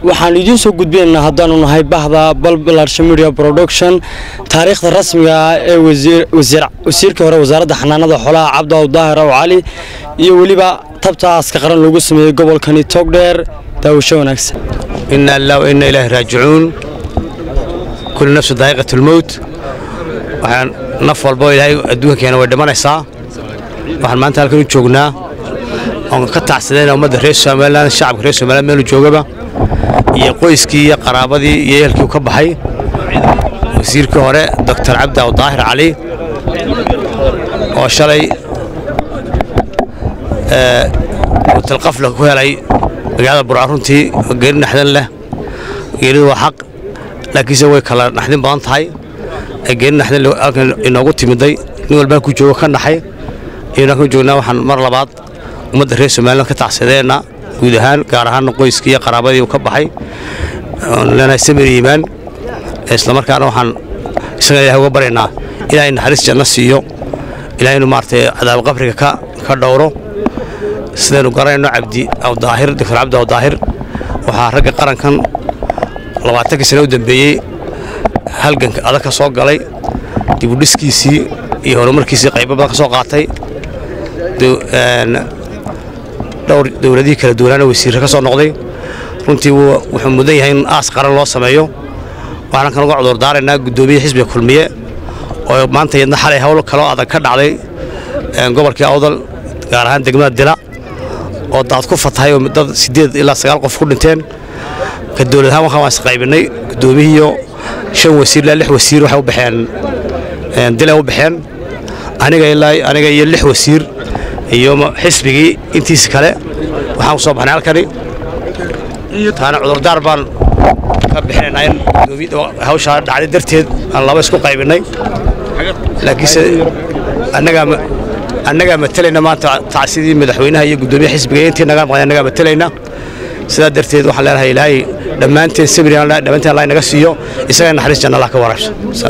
waxaan idiin soo gudbinaynaa haddaanu nahay bahda balbalarsha media production taariikhda rasmiga ah ee wasiirkii hore wasaaradda xanaanada xoolaha cabdaw daahir aw cali iyo weliba tabta aaska qaran loogu sameeyey gobolkani togdheer daawasho wanaagsan ina lilah wa ina ilaahi raajicuun kulli nafsu daa'iqat lmowt waxaan naf walbo ilaahay adduunkankeena way dhimanaysaa waxaan maanta halkan u joognaa oon ka tacsadayna ummadda reer somalilan shacabka reer somaliland meelu joogaba iyo qoyskii iyo qaraabadii iyo ehelkii u ka baxay wasiirkii hore doctor cabdaw daahir cali oo shalay utalqafla ku helay magaalada burca runtii geeri naxdin leh geeridu waa xaq laakiinse way kala naxdin badan tahay geeri naxdin halkan inoogu timiday nin walbaa ku joogo ka naxay iyona halkan joognaa waxaan mar labaad ummadda reer somaliland ka tacsadeenna guud ahaan gaar ahaan qoyskii iyo qaraabadii uu ka baxay leenahay samir iimaan islamarkaana waxaan isaga ilahay uga baryaynaa ilaahay naxariis janno siiyo ilahay inuu maaragtay cadaab qabriga ka ka dhowro sidaynu garanayno cabdi awdaahir doctor cabdi awdaahir waxaa ragga qarankan labaatankii sane u dambeeyey halganka adag ka soo galay dibudhiskiisii iyo horumarkiisii qaybo badan ka soo qaatay dhowr dowladihii kala duwanaana wasiirre ka soo noqday runtii wuxuu mudan yahay in aas qaran loo sameeyo waxaan kan uga cudurdaaraynaa guddoomiye xisbiga kulmiye oo maanta iyadna xalay hawl kaloo adag ka dhacday gobolkii awdal gaar ahaan degmada dila oo daad ku fatahay oo dad siddeed ilaa sagaal qof ku dhinteen ka dowlad ahaan waxaan waa isqaybinay guddoomiyihiiyo shan wasiir ilaa lix wasiir waxay u baxeen dilay u baxeen aniga ilaa aniga iyo lix wasiir iyo xisbigii intiisa kale waxaan ku soo baxnay halkani taana cudurdaar baan ka bixinaynaa in hawshaa dhacday darteed aan laba isku qaybinay laakiinse annagaa annagaa matalayna maanta tacsidii madaxweynaha iyo guddoomiyaha xisbiga intii naga maqnay annagaa matalayna sidaa darteed waxaan leenahay ilaahay dhammaanteen sabri dhammaanteen allah naga siiyo isaga naxariis janna allah ka waraabso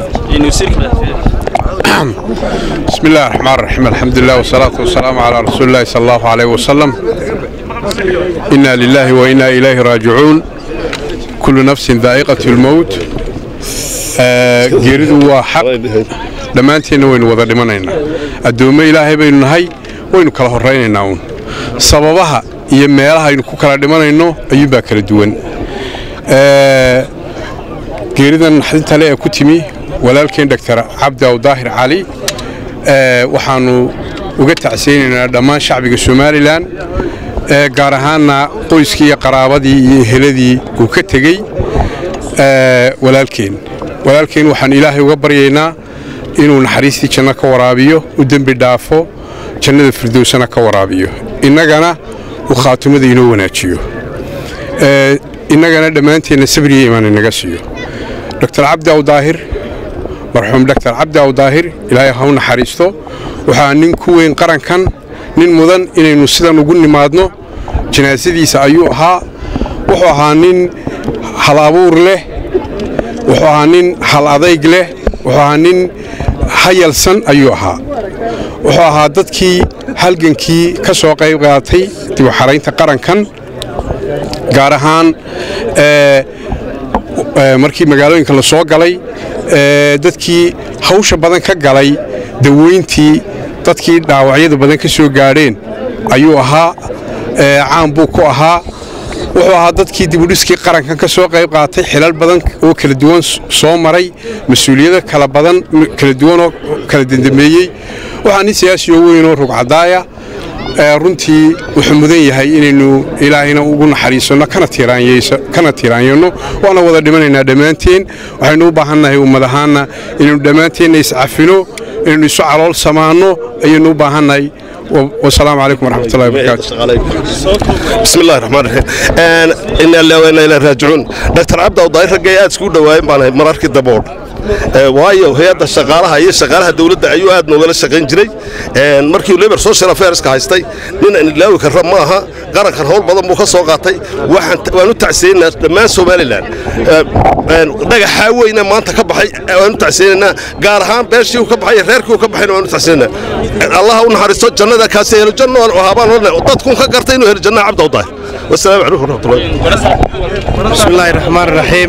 بسم الله الرحمن الرحيم الحمد لله والصلاة والسلام على رسول الله صلى الله عليه وسلم إنا لله وإنا إليه راجعون كل نفس ذائقة الموت geeridu waa xaq dhammaanteenna waynu wada dhimanaynaa addoommo ilaahay baynu nahay waynu kala horraynaynaa uun sababaha iyo meelaha aynu ku kala dhimanayno ayuunbaa kala duwan geeridan naxdinta le ee ku timi walaalkeen doctor cabdaw daahir cali waxaannu uga tacsaynaynaa dhammaan shacbiga somalilan gaar ahaanna qoyskii iyo qaraabadii iyo eheladii uu ka tegey walaalkeen walaalkeen waxaan ilaahay uga baryaynaa inuu naxariistii janno ka waraabiyo u dembi dhaafo jannada firdowsana ka waraabiyo innagana uu khaatimada inoo wanaajiyo innagana dhammaanteenna sabriya imaan inaga siiyo doctor cabdaw daahir marxuum doctor cabdaw daahir ilaahay ha u naxariisto waxaa nin ku weyn qarankan nin mudan inaynu sidan ugu nimaadno janaasadiisa ayuu ahaa wuxuu ahaa nin hal abuur leh wuxuu ahaa nin hal adayg leh wuxuu ahaa nin hayalsan ayuu ahaa wuxuu ahaa dadkii halgankii ka soo qayb qaatay dib u xaraynta qarankan gaar ahaan markii magaalooyinka la soo galay dadkii hawsha badan ka galay daweyntii dadkii dhaawacyada badan ka soo gaadheen ayuu ahaa caan buu ku ahaa wuxuu ahaa dadkii dibudhiskii qarankan ka soo qayb qaatay xilal badan oo kala duwan soo maray mas-uuliyado kala badan kala duwanoo kala dandambeeyey waxaa nin siyaasi oo weynoo rugcadaaya runtii wuxuu mudan yahay inaynu ilaahayna ugu naxariisanno kana tiiraanyanno waana wada dhimanaynaa dhammaanteen waxaynu u baahannahay ummad ahaanna inaynu dhammaanteenna iscafino inaynu isu calool samaanno ayaynu u baahannahay والسلام عليكم ورحمة الله وبركاته بسم الله الرحمن الرحيم إن الله وإنا إليه راجعون دكتور عبد الله ضاير رجع سكول دوايم بانه مرارك دبور waayo hay-adda shaqaalaha iyo shaqaalaha dawladda ayuu aad noogala shaqayn jiray markii labor social affairska haystay nin aan ilaawi karra ma aha qarankan howl badan buu ka soo qaatay waan u tacsiyeynaa dhammaan somalilan dhagaxaa weyne maanta ka baxay waan u tacsiyeynaynaa gaar ahaan beeshii uu ka baxay reerkii uu ka baxayna waan u tacsiyeynaynaa allaha u naxariisto jannada kaasi helo janno habaan dadkun ka gartay inuu helo jannaha cabda udaahir والسلام عليكم ورحمه الله بسم الله الرحمن الرحيم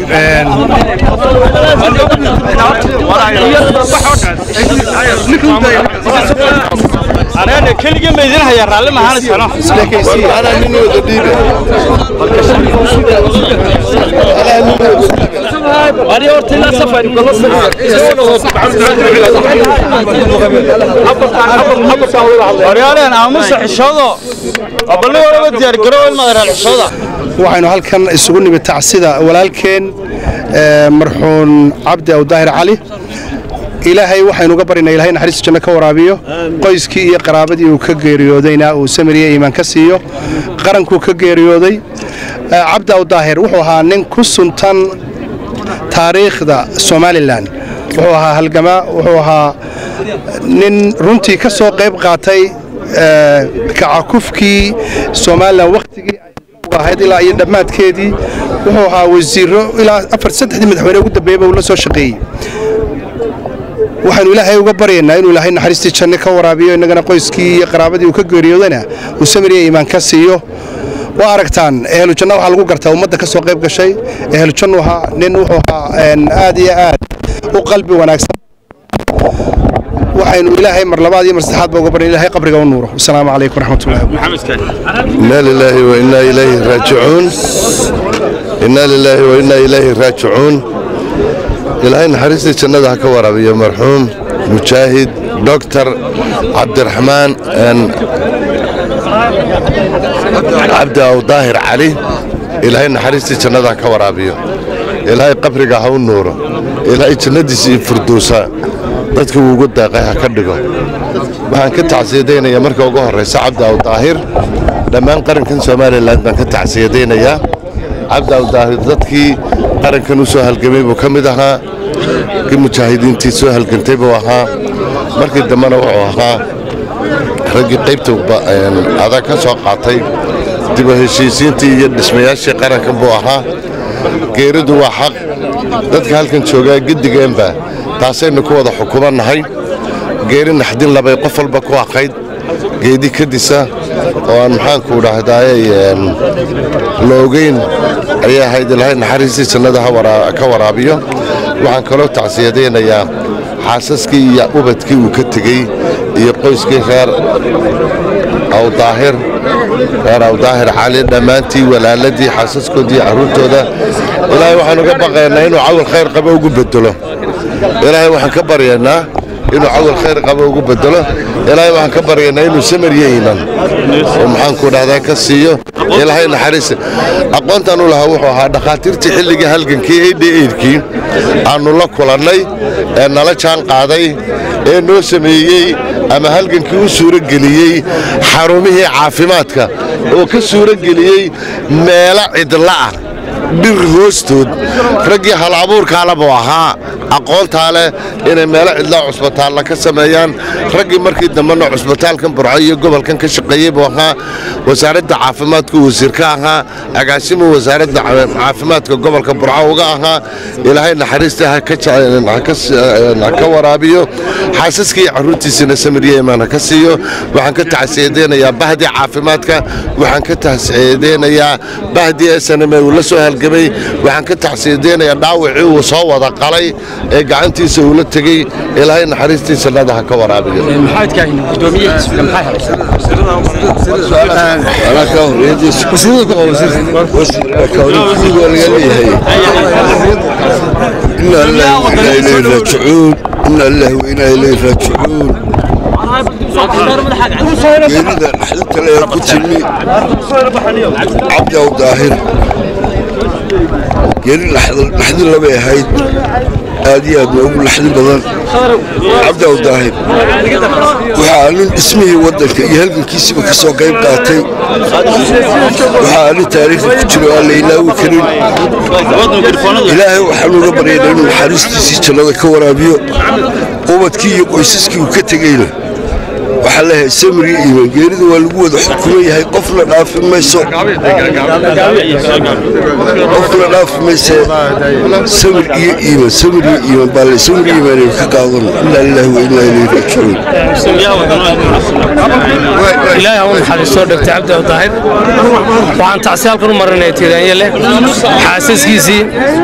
أنا كل يوم يدين هيا رالي ما هانس أنا انا من وديبه أنا أورتي لا سفر أنا أنا أمس حشودة أبلي ولا بدي أرجع ولا ما أدري حشودة waxaynu halkan isugu nimid tacsida walaalkeen marxuun cabdi aw daahir cali ilaahay waxaynu uga baryaynaa ilahay naxariista janno ka waraabiyo qoyskii iyo qaraabadii uu ka geeriyoodayna uu samiriye iimaan ka siiyo qarankuu ka geeriyooday cabdi aw daahir wuxuu ahaa nin ku suntan taariikhda somalilan wuxuu ahaa halgamaa wuxuu ahaa nin runtii ka soo qayb qaatay kacakufkii somalilan wakhtigii ahayd ilaa iyo dhammaadkeedii wuxuu ahaa wasiiro ilaa afar saddexdii madaxweyne ugu dambeeyaba uu la soo shaqeeyey waxaynu ilaahay uga baryaynaa inuu ilaahay naxariistii janno ka waraabiyo innagana qoyskii iyo qaraabadii uu ka geeriyoodana uu samiriya iimaan ka siiyo waa aragtaan ehlu janna waxaa lagu gartaa ummadda ka soo qayb gashay ehlu jannu ahaa nin wuxuu ahaa aad iyo aad u qalbi wanaagsan waxaynu ilaahay mar labaad iyo mar saddexaad ba uga baryan ilahay qabriga u nuuro wasalaamu calaykum waraxmatullahi إنا لله وإنا إليه راجعون إنا لله وإنا إليه راجعون إلهي نحرسي جنة هكا ورابي مرحوم مجاهد دكتور عبد الرحمن أن عبد أو ظاهر علي إلهي نحرسي جنة هكا ورابي إلهي قبرك هاو النور إلهي جنة فردوسا dadka uu ugu daaqay ha ka dhigo waxaan ka tacsiyadaynayaa marka ugu horraysa cabdi aw daahir dhammaan qarankan somalilan baan ka tacsiyadaynayaa cabdi aw daahir dadkii qarankan u soo halgamay buu ka mid ahaa kii mujaahidiintii soo halgantay buu ahaa markii dambena wuxuu ahaa raggii qaybta adag ka soo qaatay dib u heshiisiintii iyo dhismayaashii qarankan buu ahaa geeridu waa xaq dadka halkan joogaa gedigeenba taasaynu ku wada xukumannahay geeri naxdin labay qof walba ku aqayd geedi kadisa oo aan maxaanku dhahdaayey la ogeyn ayay ahayd ilaahay naxariistii jannada ka waraabiyo waxaan kaloo tacsiyadaynayaa xaasaskii iyo ubadkii uu ka tegey iyo qoyskii reer awdaahir reer awdaahir cali dhammaantii walaaladii xaasaskoodii carruurtooda ilaahay waxaan uga baqaynaa inuu cawil khayr qabo ugu bedelo ilaahay waxaan ka baryaynaa inuu cawil khayr qabo ugu bedelo ilaahay waxaan ka baryaynaa inuu samariyo iiman oo maxaanku dhahdaa ka siiyo ilaahay naxariis aqoontaan u lahaa wuxuu ahaa dhakhaatiirtii xilligii halgankii eidhi eidhkii aannu la kulannay ee nala jaan qaaday ee noo sameeyey ama halgankii u suurageliyey xarumihii caafimaadka oo ka suurageliyey meelo cidla'ah dhir hoostood raggii hal abuurkaale buu ahaa aqoontaa leh inay meelo cidlaa cusbitaalla ka sameeyaan raggii markii dambena cusbitaalkan burco iyo gobolkan ka shaqeeyey buu ahaa wasaaradda caafimaadku wasiir ka ahaa agaasimuu wasaaradda caafimaadka gobolka burco uga ahaa ilaahay naxariista ha ka waraabiyo xaasaskii carruurtiisina samiriya imaan ha ka siiyo waxaan ka tacsiyadeynayaa bahdii caafimaadka waxaan ka tacsiyadeynayaa bahdii snme uu la soo halgamay waxaan ka tacsiyadeynayaa dhaawacii uu soo wada qalay ee gacantiisa uu la tegey ilaahay naxariistiisa nada ha ka waraabiyo إنا الله وإنا إليه راجعون إنا الله وإنا إليه راجعون geerida naxdinta le ku timi cabdi aw daahir geeri naxdin labay ahayd aad iyo aad noogu laxdin badan cabdi awdaahir waxaa nin dhismihii waddanka iyo halgankiisiba ka soo qayb qaatay waxaa nin taariikhda ku jiro aan la ilaawi karin ilaahay waxaan uga baryaynaa inuu naxariistiisii jannada ka waraabiyo ubadkii iyo qoysaskii uu ka tegeyna waxaa leeyahay samir iyo iimaan geerida waa lagu wada xukuman yahay qofna dhaafi mayso qofna dhaafi mayse samir iyo iimaan samir iyo iimaan baa le samir iyo iimaan aynu ka qaadano inaa lillahi wa inaa ilayhi raajicuun ilaahay ha u naxariisto dhagta cabdi awdaahir waxaan tacsi halkan u marinaya tiiraanya leh xaasaskiisii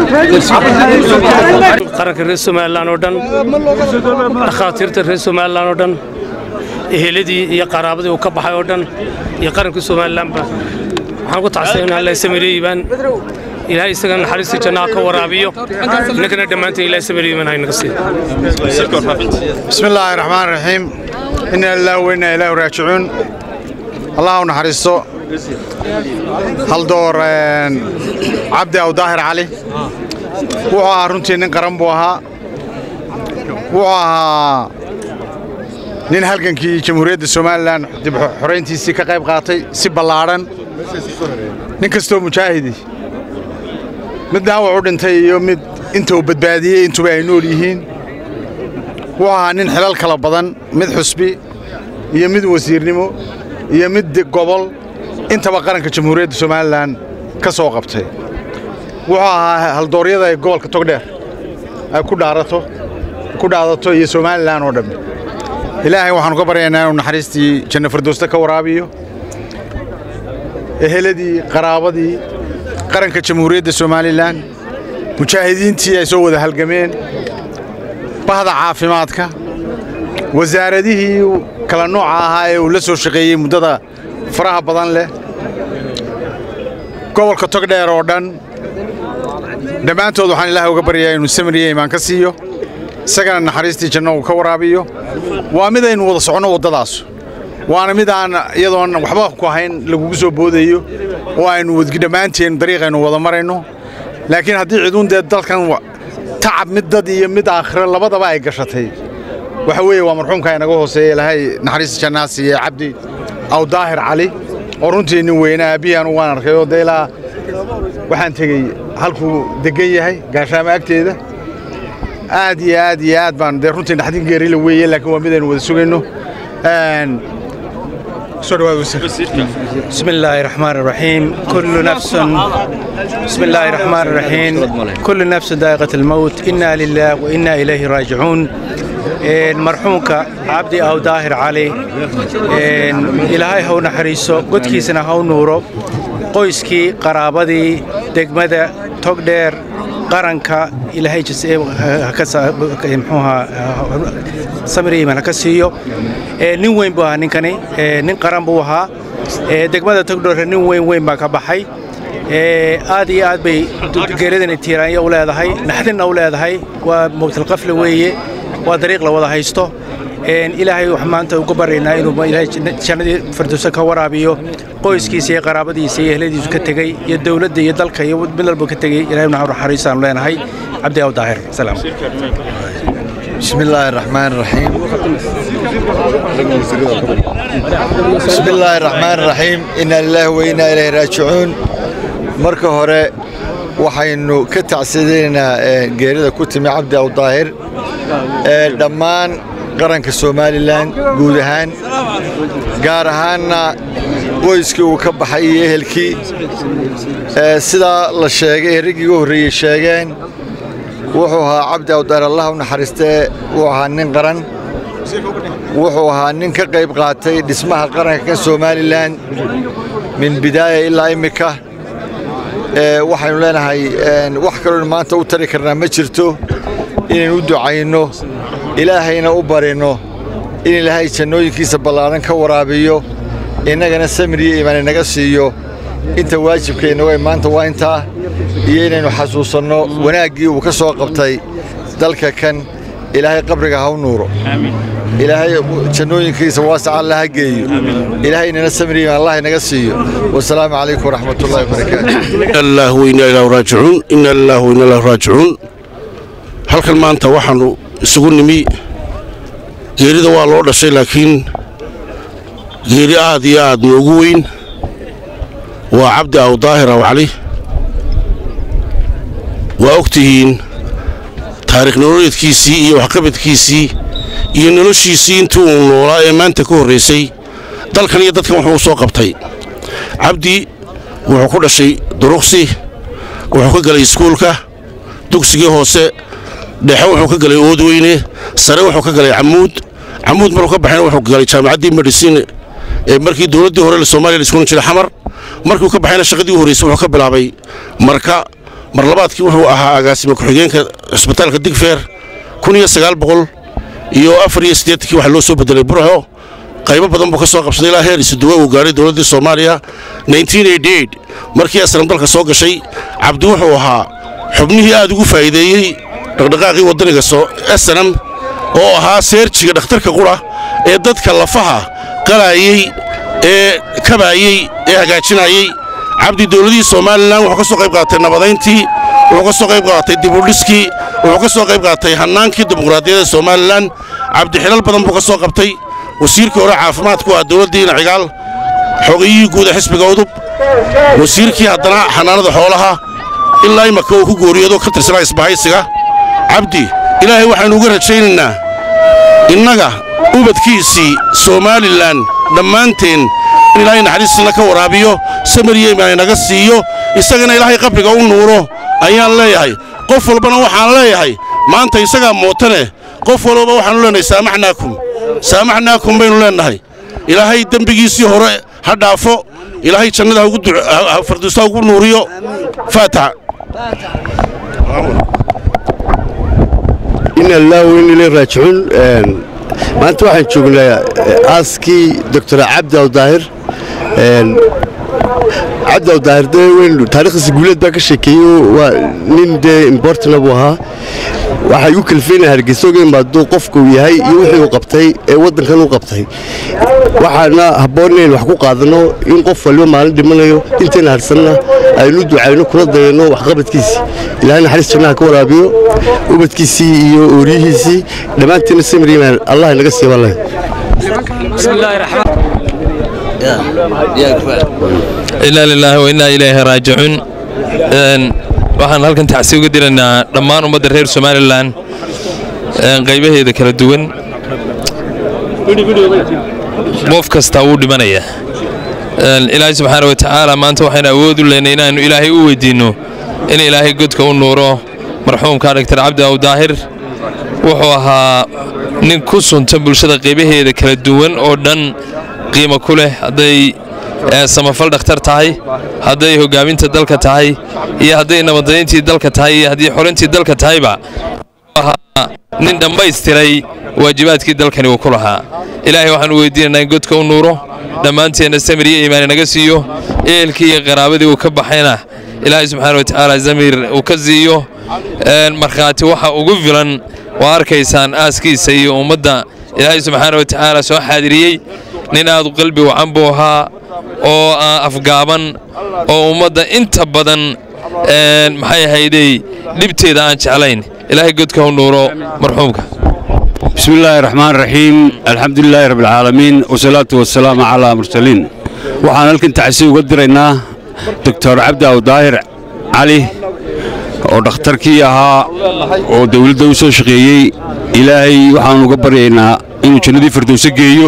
qaranka reer somalilan oo dhan dhakhaatiirta reer somalilan oo dhan eheladii iyo qaraabadii uu ka baxay oo dhan iyo qarankii somalilanba waxaan ku tacsay in alla samireeyibaan ilaahay isaga naxariista jannaha ka waraabiyo innagana dhammaanteen ilahay samireeyibaan haynaga siiyo بسم الله الرحمن الرحيم إنا لله وإنا إليه راجعون الله نحرسه هل دور آه، عبد أو ظاهر علي وعا runtii nin qaran buu ahaa wuxuu ahaa nin halgankii jamhuuriyadda somalilan dib xorayntiisii ka qayb qaatay si ballaadhan nin kastoo mujaahidi mid dhaawac u dhintay iyo mid inta uu badbaadiyey intuba ay nool yihiin wuxuu ahaa nin xilal kala badan mid xusbi iyo mid wasiirnimo iyo mid de- gobol intaba qaranka jamhuuriyadda somalilan ka soo qabtay wuxuu ahaa haldooryada ay gobolka togdheer ay ku dhaarato ku dhaadato iyo somalilan oo dhammi ilaahay waxaanu ka baryaynaa inuu naxariistii janno firdowsta ka waraabiyo eheladii qaraabadii qaranka jamhuuriyadda somalilan mujaahidiintii ay soo wada halgameen bahda caafimaadka wasaaradihii kala nooca ahaa ee uu la soo shaqeeyey muddada faraha badan leh gobolka togdheer oo dhan dhammaantood waxaan ilaahay uga baryayaa inuu samir iyo imaan ka siiyo isagana naxariistii janno uu ka waraabiyo waa mid aynu wada soconno waddadaas waana mid aan iyadoon waxba ku ahayn lagugu soo boodayo oo aynu wadgi dhammaanteen dariiqaynu wada marayno laakiin haddii ciduun dee dalkan wa- tacab mid dad iyo mid aakhiro labadaba ay gashatay waxa weeye waa marxuumka inaga hooseeya ilaahay naxariista jannaa siiye cabdi aw daahir cali oo runtii nin weyne aabbihii anugu waan arkay oo dee ilaa waxaan tegey halkuu degan yahay gaashaamo agteeda aad iyo aad iyo aad baan dee runtii naxdin geerila weeye laakiin waa mid aynu wada sugayno Een, soo dhawaad wasiir بسم الله الرحمن الرحيم كل نفس بسم الله الرحمن الرحيم كل نفس ذائقة الموت إنا لله وإنا إليه راجعون إن مرحومك عبدي أو داهر علي إن إلهي هو نحريسو قد كيسنا هو نورو qoyskii qaraabadii degmada togdheer qaranka ilaahay jis- ha ka sa- muxuuha samir iimaan ha ka siiyo Ee, nin weyn buu ahaa ninkani Ee, nin qaran buu ahaa Ee, degmada togdheer nin weyn weyn baa ka baxay Ee, aad iyo aad bay geeradani tiiraanya u leedahay naxdinna u leedahay waa mowtalqafle weeye waa dariiq la wada haysto Een, ilaahay wax maanta uga baryaynaa inuu ma- ilaahay janna- jannadii firdowsa ka waraabiyo qoyskiisa iyo qaraabadiisa iyo ehladiisu ka tegey iyo dowladda iyo dalka iyo mid walba ka tegey ilaahay naxar naxariistaanu leenahay cabdi aw daahir salaam بسم الله الرحمن الرحيم بسم الله الرحمن الرحيم إنا لله وإنا إليه راجعون marka hore waxaynu ka tacsadaynaa ee, geerida ku timi cabdi aw daahir ee dhammaan qaranka somalilan guud ahaan gaar ahaanna qoyskii uu ka baxay iyo ehelkii Ee, sidaa la sheegay ee raggii ugu horreeyey sheegeen wuxuu ahaa cabdi awdaar allah u naxariistee wuu ahaa nin qaran wuxuu ahaa nin ka qayb qaatay dhismaha qaranka kan somalilan min bidaaya ilaa imika Ee, waxaynu leenahay een, wax kaloo maanta u tari karnaa ma jirto inaynu u ducayno ilaahayna u barino in ilaahay jannooyinkiisa ballaaran ka waraabiyo innagana samir iyo iimaan inaga siiyo inta waajibkeenna way maanta waa intaa iyo inaynu xasuusanno wanaaggii uu ka soo qabtay dalka kan ilaahay qabriga ha u nuuro ilaahay jannooyinkiisa waasaca alla ha geeyo ilaahay inana samir iyo iimaan allah inaga siiyo wasalaamu calaykum waraxmatullahi wabarakaatu الله وإنا إليه راجعون إنا لله وإنا إليه راجعون halkan maanta waxaannu isugu nimi geerida waa loo dhashay laakiin geeri aad iyo aad noogu weyn waa cabdi awdaahir awcali waa og tihiin taariikh nololeedkiisii iyo waxqabadkiisii iyo noloshiisii intii uu noolaa ee maanta ka horraysay dalkan iyo dadkan wuxuu u soo qabtay cabdi wuxuu ku dhashay duruqsi wuxuu ka galay iskuulka dugsigii hoose dhexe wuxuu ka galay oodweyne sare wuxuu ka galay camuud camuud maruu ka baxayna wuxuu galay jaamacaddii medicine ee markii dowladdii hore soomaaliya la iskuulin jiray xamar markuu ka baxayna shaqadii u horraysay wuxuu ka bilaabay marka mar labaadkii wuxuu ahaa agaasima ku-xigeenka cisbitaalka digfeer kun iyo sagaal boqol iyo afar iyo siddeetankii waxaa loo soo bedelay burco qaybo badan buu ka soo qabsaday ilaa heer isuduwa uu gaadhay dowladdii soomaaliya markii aslam dalka soo gashay cabdi wuxuu ahaa xubnihii aad ugu faa'iideeyey dhaqdhaqaaqii waddaniga snam oo ahaa seerjiga dhakhtarka qura ee dadka lafaha qalaayey ee kabaayey ee hagaajinayey cabdi dowladihii somalilan wuxuu ka soo qayb qaatay nabadayntii wuxuu ka soo qayb qaatay dibudhiskii wuxuu ka soo qayb qaatay hannaankii dimuqraadiyadda somalilan cabdi xilal badan buu ka soo qabtay wasiirkii hore caafimaadku ah dowladdiina cigaal xogayihii guud ee xisbiga udub wasiirkii haddana xanaanada xoolaha ilaa imaka uu ku gooriyoodo ka tirsanaa isbahaysiga cabdi ilaahay waxaynu uga rajaynaynaa innaga ubadkiisii somalilan dhammaanteen in ilaahay naxariistiina ka waraabiyo samariya imaan inaga siiyo isagana ilaahay qabriga u nuuro ayaan leeyahay qof walbana waxaan leeyahay maanta isagaa mootane qof walbaba waxaanu leenahay saamaxnaakum saamaxnaakum baynu leennahay ilaahay dembigiisii hore ha dhaafo ilaahay jannada farduusta ugu nuuriyo faataxa ina lillahi wa inna ilayhi raajicuun maanta waxaan joognaa aaskii doctor cabdi awdaahir cabdi awdaahir dee weyn taariikhdiisa guuleed baa ka sheekeeyey waa nin dee importana buu ahaa waxay u kalfeynaya hargeysa oga imaado qofka uu yahay iyo wixii uu qabtay ee waddankan u qabtay waxaana habboon inayn wax ku qaadanno in qof waliba maalin dhimanayo intayna harsanna aynu ducayno kuna dayano waxqabadkiisii ilaahay naxariis jannaha ka waraabiyo ubadkiisii iyo ooriyihiisii dhammaantiina samiriimaan allah inaga siiba leh inaa lilaahi wa innaa ilayhi raajicuun waxaan halkan tacsi uga diraynaa dhammaan ummadda reer somalilan qaybaheeda kala duwan qof kastaa wuu dhimanaya ilaahay subxaana wa tacaala maanta waxaynu awood u leynay inaannu ilaahay u weydiinno in ilaahay godka u nuuro marxuumka dhaktar cabdi awdaahir wuxuu ahaa nin ku sunta bulshada qaybaheeda kala duwan oo dhan qiimo ku leh hadday samafal dhakhtar tahay hadday hoggaaminta dalka tahay iyo hadday nabadayntii dalka tahay iyo haddii xorintii dalka tahayba ahaa nin dhammaystiray waajibaadkii dalkani uu ku lahaa ilaahay waxaanu weydiinaynaa in godka u nuuro dhammaanteenna samir iyo iimaan inaga siiyo ehelkii iyo qaraabadii uu ka baxayna ilaahay subxaana wa tacaala zamir uu ka siiyo markhaati waxa ugu filan waa arkaysaan aaskiisa iyo ummadda ilaahay subxaana wa tacaala soo xaadiriyey nin aad u qalbi wacan buu ahaa oo afgaaban oo ummadda inta badan maxay ahaydey dhibteeda aan jeclayn ilaahay godka u nuuro marxuumka بسم الله الرحمن الرحيم الحمد لله رب العالمين والصلاة والسلام على المرسلين waxaan halkan tacsi uga diraynaa doctor cabdi awdaahir cali oo dhakhtarkii ahaa oo dowladda u soo shaqeeyey ilaahay waxaan uga baryaynaa inuu jannadii firdowse geeyo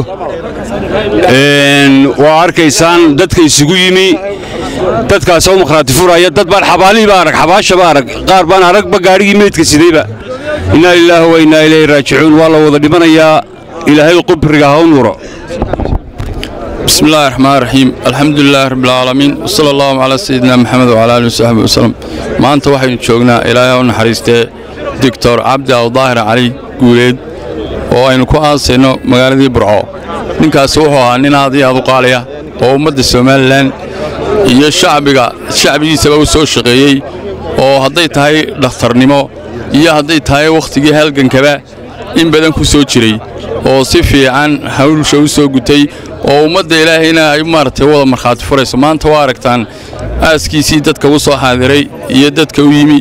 waa arkaysaan dadka isugu yimi dadkaas oo makhraati furaya dad baan xabaalihiiba arag xabaashaba arag qaar baan aragba gaadhigii meydka sidayba innaa lilaahi wa innaa ilayhi raajicuun waa la wada dhimanayaa ilaahay qubriga ha u nuro بسم الله الرحمن الرحيم الحمد لله رب العالمين وصلى الله على سيدنا محمد وعلى اله وصحبه وسلم maanta waxaynu joognaa ilaahay u naxariistee doctor cabdi awdaahir cali guuleed oo aynu ku aasayno magaaladii burco ninkaasi wuxuu ahaa nin aad iyo aad u qaaliya oo ummadda somalilan iyo shacbiga shacbigiisaba u soo shaqeeyey oo hadday tahay dhakhtarnimo iyo hadday tahay wakhtigii halgankaba in badan ku soo jiray oo si fiican hawsha u soo gutay oo ummadda ilaahayna ay maaragtay wada markhaati furayso maanta waa aragtaan aaskiisii dadka u soo xaadiray iyo dadka u yimi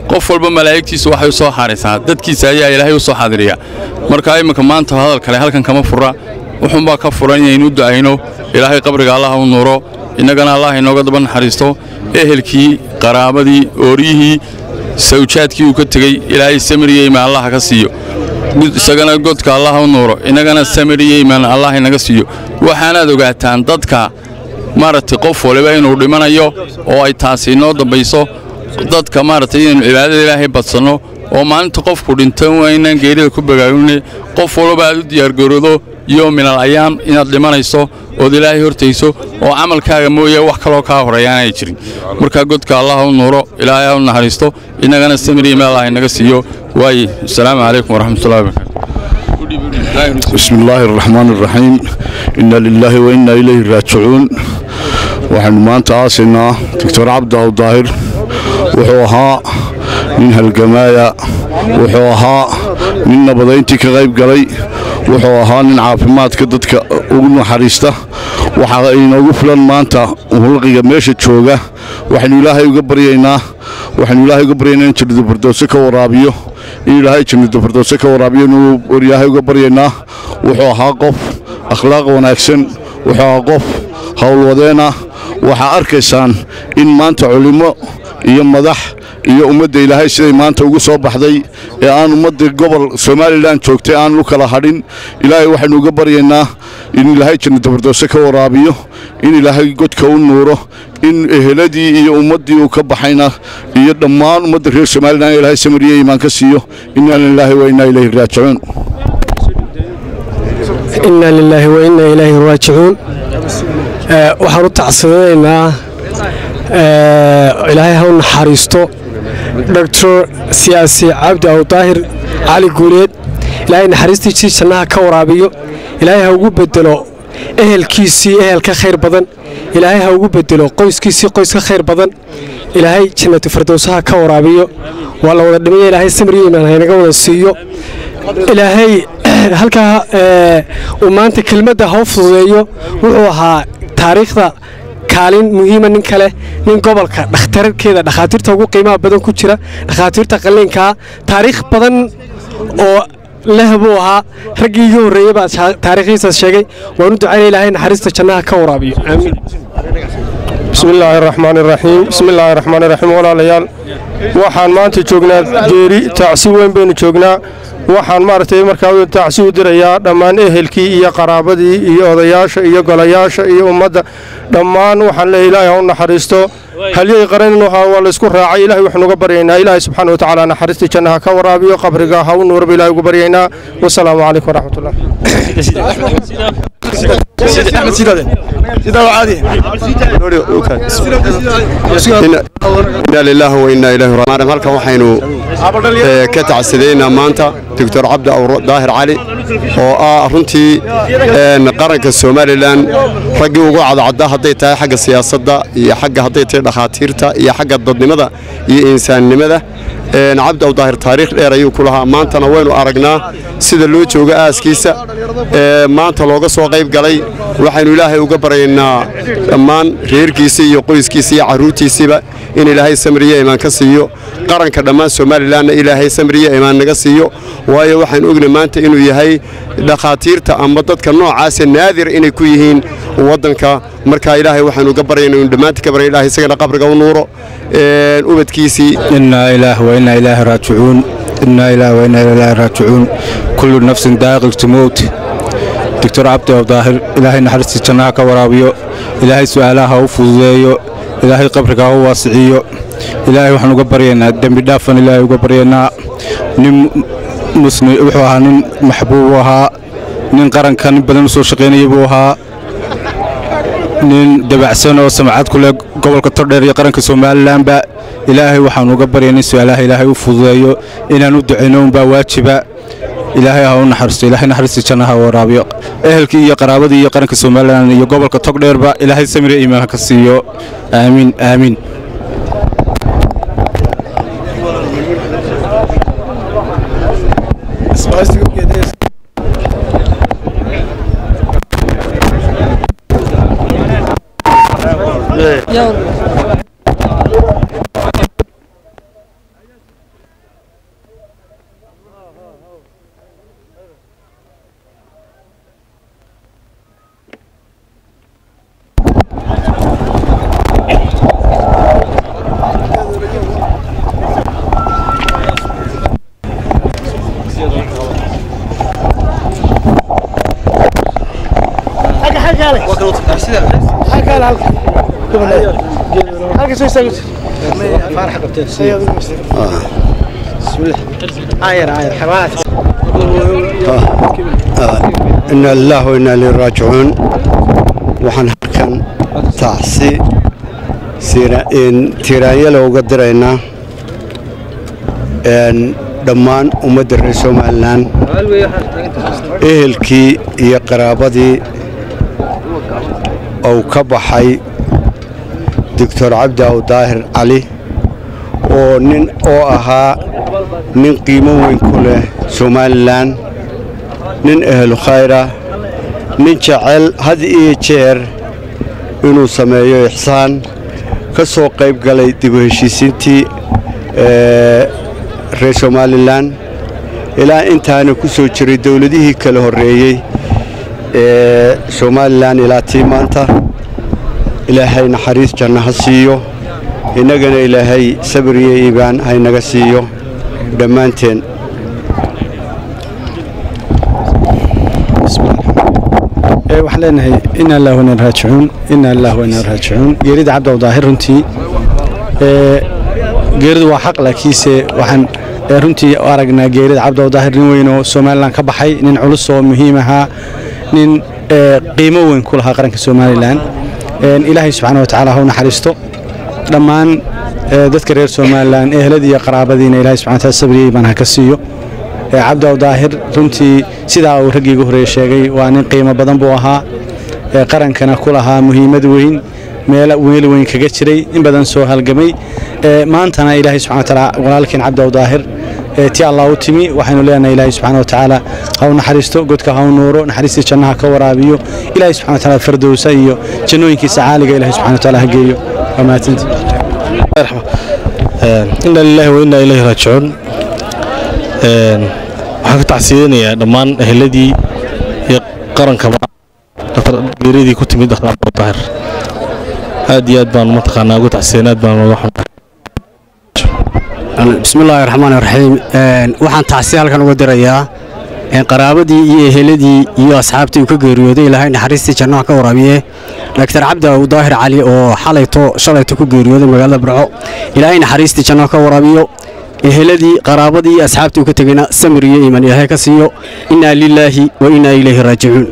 qof walba malaa'igtiisu waxay u soo xaaraysaa dadkiisa ayaa ilaahay u soo xaadiriya marka imminka maanta hadal kale halkan kama fura wuxuunbaa ka furan inaynu u ducayno ilaahay qabriga allaha u nuuro innagana allah inooga daba naxariisto ehelkii qaraabadii ooryihii sawjaadkii uu ka tegey ilaahay samiriyo imaan allaha ka siiyo isagana godka allah u nuuro innagana samiriyo imaan allah inaga siiyo waxaanaad ogaataan dadka maaragtay qof waliba inuu dhimanayo oo ay taasi inoo dambayso dadka maaragtay inaynu cibaadada ilaahay badsanno oo maalinta qofku dhinto waa inaan geerida ku bagaagine qof walba aad u diyaargaroodo iyo minal ayaam inaad dhimanayso ood ilaahay hortayso oo camalkaaga mooye wax kaloo kaa horeeya aanay jirin markaa godka allah u nuuro ilaahay ha u naxariisto innagana samiriya meel allah inaga siiyo waaye asalaamu calaykum waraxmatullahi wabarakaatu بسم الله الرحمن الرحيم إنا لله وإنا إليه راجعون waxaynu maanta aasaynaa doctor cabdaw daahir wuxuu ahaa nin halgamaaya wuxuu ahaa nin nabadayntii ka qayb galay wuxuu ahaa nin caafimaadka dadka ugu naxariista waxaa inoogu filan maanta hulqiga meesha jooga waxaynu ilaahay uga baryaynaa waxaynu ilaahay uga baryaynaa in jannada firdowse ka waraabiyo in ilaahay jannada firdowse ka waraabiyo inuu ilaahay uga baryaynaa wuxuu ahaa qof akhlaaq wanaagsan wuxuu ahaa qof howlwadeena waxaa arkaysaan in maanta culimmo iyo madax iyo ummadda ilaahay siday maanta ugu soo baxday ee aan ummadda gobol somalilan joogtay aan u kala hadhin ilaahay waxaynu uga baryaynaa in ilaahay jannada firdowse ka waraabiyo in ilaahay godka u nuuro in eheladii iyo ummaddii uu ka baxayna iyo dhammaan ummadda reer somalilan ilaahay samariye imaan ka siiyo inaa lilaahi wa innaa ilayhi raajicuun inaa lilaahi wa innaa ilaahi raajicuun waxaan u tacsadaynaa ilaahay ha u naxariisto doctor siyaasi cabdi awdaahir cali guuleed ilaahay naxariistiisii jannaha ka waraabiyo ilaahay ha ugu bedelo ehelkiisii ehel ka khayr badan ilaahay ha ugu bedelo qoyskiisii qoys ka khayr badan ilaahay jannatu firdowsaha ka waraabiyo waa la wada dhimaya ilaahay samriyo imaan haynaga wada siiyo ilaahay halkaa uu maanta kelmadda ha u fududeeyo wuxuu ahaa taariikhda kaalin muhiima nin kale nin gobolka dhakhtarkeeda dhakhaatiirta ugu qiimaha badan ku jira dhakhaatiirta qalliinkaa taariikh badan oo leh buu ahaa raggii iga horreeyey baa taariikhdiisaas sheegay waan u ducaynaya ilaahay naxariista jannaha ka waraabiyo aamiin بسم الله الرحمن الرحيم بسم الله الرحمن الرحيم walaalayaal waxaan maanta joognaa geeri tacsi weyn baynu joognaa waxaan maaragtay markaa tacsi u dirayaa dhammaan ehelkii iyo qaraabadii iyo odayaasha iyo golayaasha iyo ummadda dhammaan waxaan leeyahay ilaahay ha u naxariisto halyay qaraninu ahaa waa laysku raacay ilahay waxaanu uga baryaynaa ilaahay subxaana wa tacaala naxariistii jannaha ka waraabiyo qabriga ha u nuurba ilahay ugu baryaynaa wasalaamu calaykum waraxmatullah inaa lilaahi wa innaa ilaahi raajicuun halkan waxaynu ka tacsadaynaa maanta doctor cabdi daahir cali oo ah runtii qaranka somalilan raggii ugu cadcadda hadday tahay xagga siyaasadda iyo xagga hadday tahay dhakhaatiirta iyo xagga dadnimada iyo insaannimada cabdi awdaahir taariikh dheer ayuu ku lahaa maantana waynu aragnaa sida loo jooga aaskiisa maanta looga soo qayb galay waxaynu ilaahay uga baryaynaa dhammaan reerkiisa iyo qoyskiisa iyo carruurtiisiiba in ilaahay samriye imaan ka siiyo qaranka dhammaan somalilanna ilaahay samriye imaan naga siiyo waayo waxaynu ogna maanta inuu yahay dhakhaatiirta ama dadka noocaasa naadir inay ku yihiin waddanka marka ilaahay waxaynu uga baryaynaa inu dhammaantii ka barya ilahay isagana qabriga u nuuro ubadkiisii إنا إله وإنا إليه راجعون إنا إله وإنا إليه راجعون كل نفس ذائقة الموت دكتور عبد الظاهر إلهي نحرستي جناها كورابيو إلهي سؤالها وفوزيو إلهي قبرك هو واسعيو إلهي وحن قبرينا دم دافن إلهي قبرينا نم مسلم وحوها نم محبوبها نين قرن كان بدن سو شقيني بوها nin dabacsan oo samcad ku leh gobolka tordheer iyo qaranka somalilanba ilaahay waxaan uga baryaynay su-aalaha ilaahay u fududeeyo inaan u ducayno unbaa waajiba ilaahay ha u naxariisto ilaahay naxariista jannaha waraabiyo ehelkii iyo qaraabadii iyo qaranka somalilan iyo gobolka togdheerba ilaahay samire iimaan ka siiyo aamiin aamiin ina lilah wainaa ileyhi raajicuun waxaan halkan tacsi tiiraanyala uga diraynaa dhammaan ummadda reer somalilan ehelkii iyo qaraabadii uu ka baxay doctor cabdi aw daahir cali oo nin oo ahaa nin qiimo weyn ku leh somalilan nin ehlu khayra nin jecel had iyo jeer inuu sameeyo ixsaan ka soo qayb galay dib u heshiisiintii reer somalilan ilaa intaana ku soo jiray dowladihii kala horreeyey ee somalilan ilaa tii maanta ilaahay naxariis janno ha siiyo innagana ilaahay sabir iyo iibaan haynaga siiyo dhammaanteen waxaan leenahay inaa illah wanaa raajicuun inaa illah wanaa raajicuun geerida cabdi daahir runtii geeridu waa xaq laakiinse waxaan runtii u aragnaa geerida cabdi daahir nin weyn oo somalilan ka baxay nin culus oo muhiim ahaa nin qiimo weyn ku lahaa qaranka somalilan ilaahay subxaana wa tacaala ha u naxariisto dhammaan dadka reer somalilan eheladii iyo qaraabadiina ilahay subxana wataala sabriyey baan ha ka siiyo cabdi daahir runtii sidaa uu raggii ugu horeeye sheegay waa nin qiimo badan buu ahaa qarankana ku lahaa muhiimad weyn meel weel weyn kaga jiray in badan soo halgamay maantana ilaahay subxana wataala walaalkeen cabdi daahir ti allah u timi waxaynu leenahay ilaahay subxana watacaala ha u naxariisto godka ha u nuuro naxariistii jannaha ka waraabiyo ilaahay subxana wataala fardowsa iyo jannooyinkiisa caaliga ilaahay subxana wataala ha geeyo waa mahadsantii ina lilahi wa inaa ilayhi raajicuun waxaan ka tacsiyeynayaa dhammaan eheladii iyo qaranka geeradii ku timid dakhtar daahir aad iyo aad baan mataqaanaa ugu tacsiyeen aad baan uga xunnahay bismillaahi raxmaani raxiim waxaan tacsi halkan uga dirayaa qaraabadii iyo eheladii iyo asxaabtii uu ka geeriyooday ilaahay naxariistii jannaha ka waraabiye daktar cabdi aw daahir cali oo xalayto shalayto ku geeriyooday magaalada burco ilaahay naxariistii jannaha ka waraabiyo eheladii qaraabadii iyo asxaabtii uu ka tegayna samir iyo iiman ilaahay ka siiyo innaa lilaahi wa innaa ilayhi raajicuun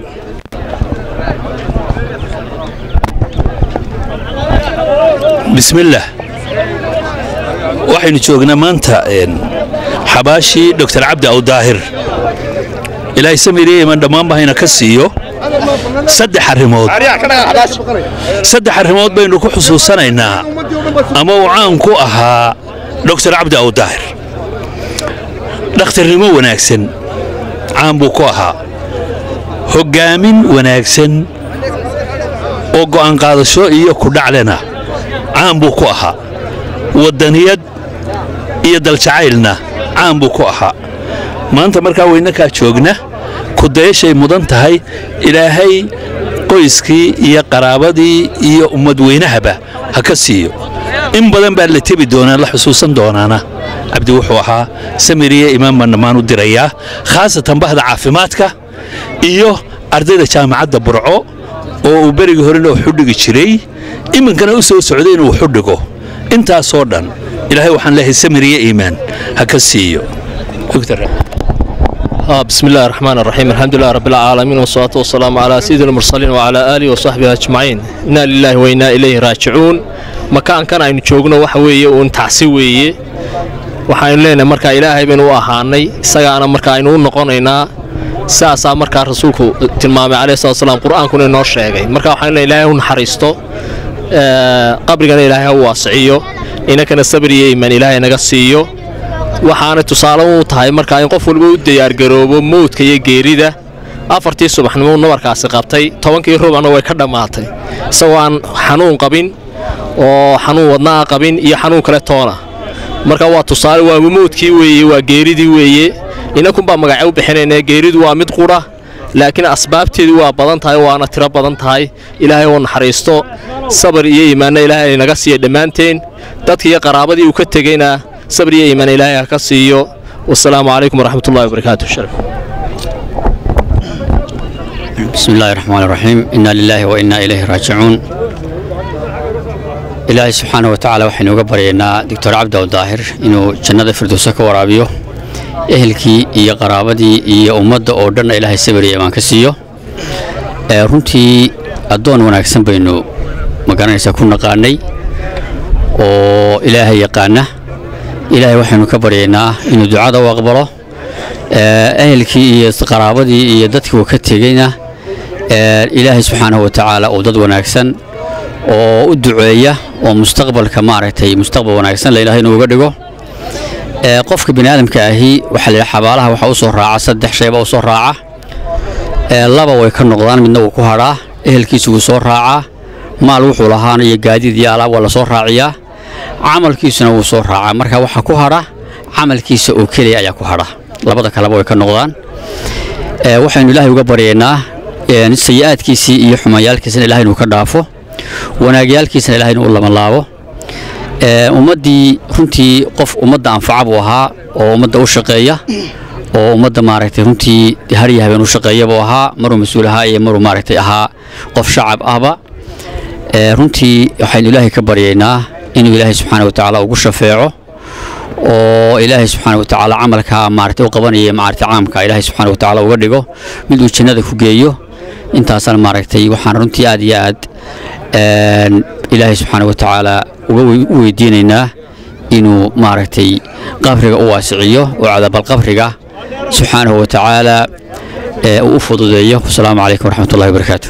bismillaah waxaynu joognaa maanta xabaashii doctor cabdi aw daahir ilaahay samiriye iman dhammaanba hayna ka siiyo saddex arrimood saddex arrimood baynu ku xusuusanaynaa ama uu caan ku ahaa doctor cabdi aw daahir dhakhtarnimo wanaagsan caan buu ku ahaa hoggaamin wanaagsan oo go'aan qaadasho iyo kudhaclena caan buu ku ahaa waddaniyad iyo daljacaylna caan buu ku ahaa maanta markaa weynakaa joogna kudayashay mudan tahay ilaahay qoyskii iyo qaraabadii iyo ummadweynahaba ha ka siiyo in badan baa la tebi doonaa la xusuusan doonaana cabdi wuxuu ahaa samiriye imaan baan dhammaan u dirayaa khaasatan bahda caafimaadka iyo ardayda jaamacadda burco oo uu berigii horena wax u dhigi jiray iminkana u soo socday inuu wax u dhigo intaasoo dhan ilaahay waxaan leeyahay samiriye iimaan ha ka siiyo بسم الله الرحمن الرحيم الحمد لله رب العالمين والصلاة والسلام على سيد المرسلين وعلى آله وصحبه أجمعين إنا لله وإنا إليه راجعون مكان كان aynu joogno waxa weeye uun tacsi weeye waxaynu leenahay markaa ilaahay baynu u ahaanay isagaana markaa aynu u noqonaynaa saasaa markaa rasuulku tilmaamay calayhi salatu wasalaam qur-aankuna inoo sheegay marka waxaynu leenahay ilaahay u naxariisto qabrigana ilaahay ha u waasiciyo inankana sabir iyo iimaan ilaahay naga siiyo waxaana tusaale u tahay markaa in qof walba u diyaargaroobo mowdka iyo geerida afartii subaxnimo nabarkaasi qabtay tobankii rubacna way ka dhammaatay isagoo aan xanuun qabin oo xanuun wadnaa qabin iyo xanuun kale toona marka waa tusaale waa mowdkii weeye waa geeridii weeye inankunbaa magace u bixinayna geeridu waa mid qura laakiin asbaabteedu waa badan tahay waana tiro badan tahay ilaahay oo naxariisto sabar iyo iimaanna ilaahay naga siiya dhammaanteen dadka iyo qaraabadii uu ka tegeyna sabr iyo iimaan ilaahay ha ka siiyo wasalaamu calaykum waraxmat ullahi wabarakaatu بسم الله الرحمن الرحيم إنا لله وإنا إليه راجعون إلهي سبحانه وتعالى وحين وقبرينا دكتور عبد الظاهر إنه جنة فردوسة كورابيو ehelkii iyo qaraabadii iyo ummadda oo dhan ilaahay sabiriya baan ka siiyo ee runtii addoon wanaagsan baynu magaranaysaa ku naqaanay oo ilaahay yaqaana ilaahay waxaynu ka baryaynaa inuu ducada u aqbalo ee ehelkii iyo qaraabadii iyo dadkii uu ka tegeyna ee ilaahay subxaanahu wa tacaala uu dad wanaagsan oo u duceeya oo mustaqbalka maaragtay mustaqbal wanaagsan la ilaahay inuu uga dhigo ee qofka bini aadamka ahi waxaa la yidhaha xabaalaha waxaa u soo raaca saddex shayba u soo raaca ee laba way ka noqdaan midna wuu ku hadhaa ehelkiisa wuu soo raacaa maal wuxuu lahaana iyo gaadiid iyo alaab waa la soo raaciyaa camalkiisuna wuu soo raacaa marka waxaa ku hadha camalkiisa oo keliya ayaa ku hadha labada kaleba way ka noqdaan ee waxaynu ilaahay uga baryaynaa een sayi-aadkiisii iyo xumayaalkiisana ilahay inuu ka dhaafo wanaagyaalkiisana ilahay inuu u labanlaabo ee ummaddii runtii qof ummadda anfaca buu ahaa oo ummadda u shaqeeya oo ummadda maaragtay runtii harya habeen u shaqeeya buu ahaa maruu mas-uul ahaa iyo maruu maaragtay ahaa qof shacab ahba ee runtii waxaynu ilaahay ka baryaynaa inuu ilaahay subxaana wa tacaala ugu shafeeco oo ilaahay subxaana wa tacaala camalka maaragtay u qabanaya maaragtay caamka ilaahay subxaana wa tacaala uga dhigo mid uu jannada ku geeyo intaasaan maaragtay waxaan runtii aad iyo aad een ilaahay subxaana wa tacaala uga wey- u weydiinaynaa inuu maaragtay qabriga u waasiciyo oo cadaabalqabriga subxaanahu wa tacaala ee uu u fududeeyo wasalaamu calaykum waraxmatullahi wabarakaatu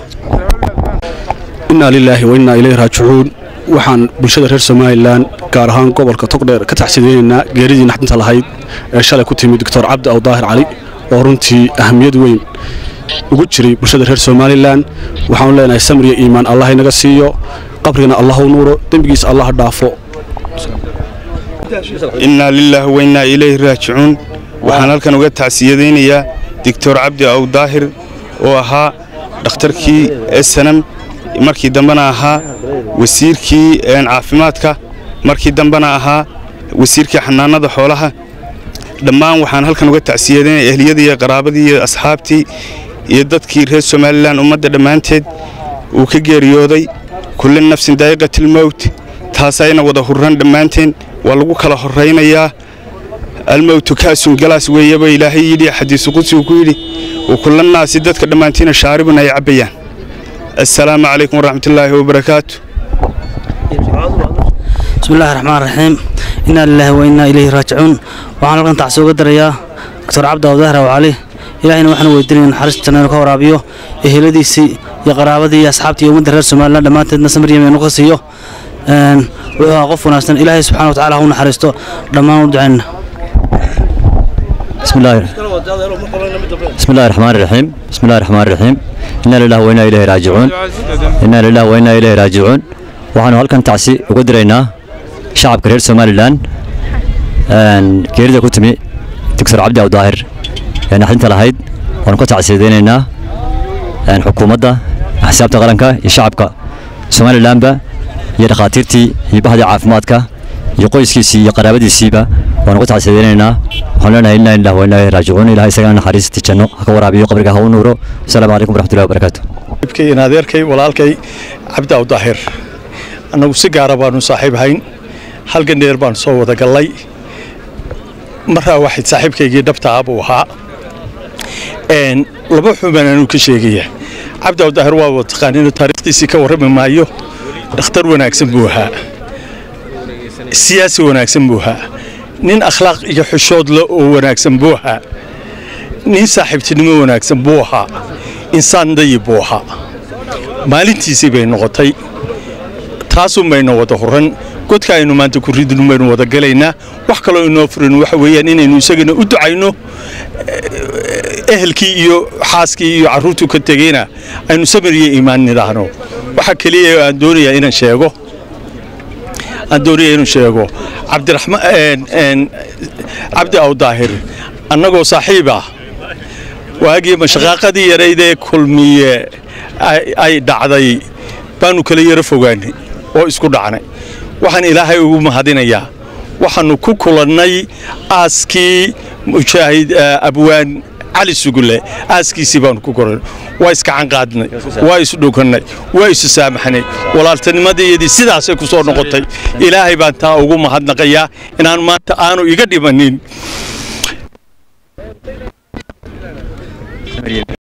inaa lilaahi wa innaa ilayhi raajicuun waxaan bulshada reer somalilan gaar ahaan gobolka togdheer ka taxsideynaynaa geeridii naxdinta lahayd ee shalay ku timid doctor cabdi awdaahir cali oo runtii ahamiyad weyn ugu jiray bulshada reer somalilan waxaanu leenahay samir iyo iimaan allah inaga siiyo qabrigana allah u nuuro dembigiisa allah dhaafo innaa lilaahi wa innaa ilayhi raajicuun waxaan halkan uga tacsiyadaynayaa doctor cabdi awdaahir oo ahaa dhakhtarkii esanam markii dambena ahaa wasiirkii een, caafimaadka markii dambena ahaa wasiirkii xanaanada xoolaha dhammaan waxaan halkan uga tacsiyadaynaya ehliyadii iyo qaraabadii iyo asxaabtii iyo dadkii reer somalilan ummadda dhammaanteed uu ka geeriyooday kulli nafsin daa'iqatilmowt taasayna wada hurran dhammaanteen waa lagu kala horraynayaa almowtu kaasun galaas weeyaba ilaahay yidhi xadiisu qudsi uu ku yidhi wa kullannaasi dadka dhammaantiina shaaribun ay cabbayaan assalaamu calaykum waraxmatullaahi wabarakaatu بسم الله الرحمن الرحيم إنا لله وإنا إليه راجعون وعن لقن تعسوق دريا دكتور عبد الله ظهر وعلي إلهنا وحنا ويدرين حرس تنين كورابيو إهلدي سي يا قرابتي يا أصحابتي يوم درس سمال لا ما تدنا سمر يمين نقصيو أن وقف وناسن إلهي سبحانه وتعالى هو نحرسته لما ودعنا بسم الله بسم الله الرحمن الرحيم بسم الله الرحمن الرحيم إنا لله وإنا إليه راجعون إنا لله وإنا إليه راجعون waxaanu halkan tacsi uga diraynaa shacabka reer somalilan een, geerida ku timi doctor cabdi awdaahir ee naxdinta lahayd waanu ka tacsiyadaynaynaa een, xukuumadda axsaabta qaranka iyo shacabka somalilanba iyo dhakhaatiirtii iyo bahdii caafimaadka iyo qoyskiisii iyo qaraabadiisiiba waanu ka tacsiyadaynaynaa waxaan leenahay inaa lilah wa inaa ilaihi raajicuun ilahay isagana naxariistii janno ha ka waraabiyo qabriga ha u nuuro asalaamu calaykum waraxmatullahi wabarakaatu ibkay in adeerkay walaalkay cabdi awdaahir annagu si gaara baanu saaxiib hayn halgan dheer baanu soo wada gallay maraa waxayd saaxiibkaygii dhabta ah buu ahaa Een, laba xubaan anuu ka sheegaya cabdi awdaahir waa wada taqaaniino taariikhdiisii ka warrami maayo dhakhtar wanaagsan buu ahaa siyaasi wanaagsan buu ahaa nin akhlaaq iyo xishood le oo wanaagsan buu ahaa nin saaxiibtinimo wanaagsan buu ahaa insaan dayib buu ahaa maalintiisii bay noqotay taasun baynu wada huran godka aynu maanta ku ridin baynu wada galaynaa wax kaloo inoo furin waxa weeyaan inaynu isagana u ducayno eh, ehelkii iyo xaaskii iyo carruurtuu ka tegeyna aynu samir iyo iimaan nidhaahno waxa keliya ee aan doonayaa inaan sheego aan doonaya inuu sheego cabdiraxmaan een- een, cabdi awdaahir annagoo saaxiib ah waagii mashaqaaqadii yaraydee kulmiye ay- ay dhacday baanu kala yaro fogaanay oo isku dhacnay waxaan ilaahay ugu mahadinayaa waxaannu ku kulannay aaskii mujaahid eh, abwaan cali sugule aaskiisii baanu ku koran waa iskacan qaadnay waa isu dhokannay waa isu saamaxnay walaaltanimadayadii sidaasay ku soo noqotay ilaahay baan taa ugu mahadnaqayaa inaan maanta aanu iga dhimanin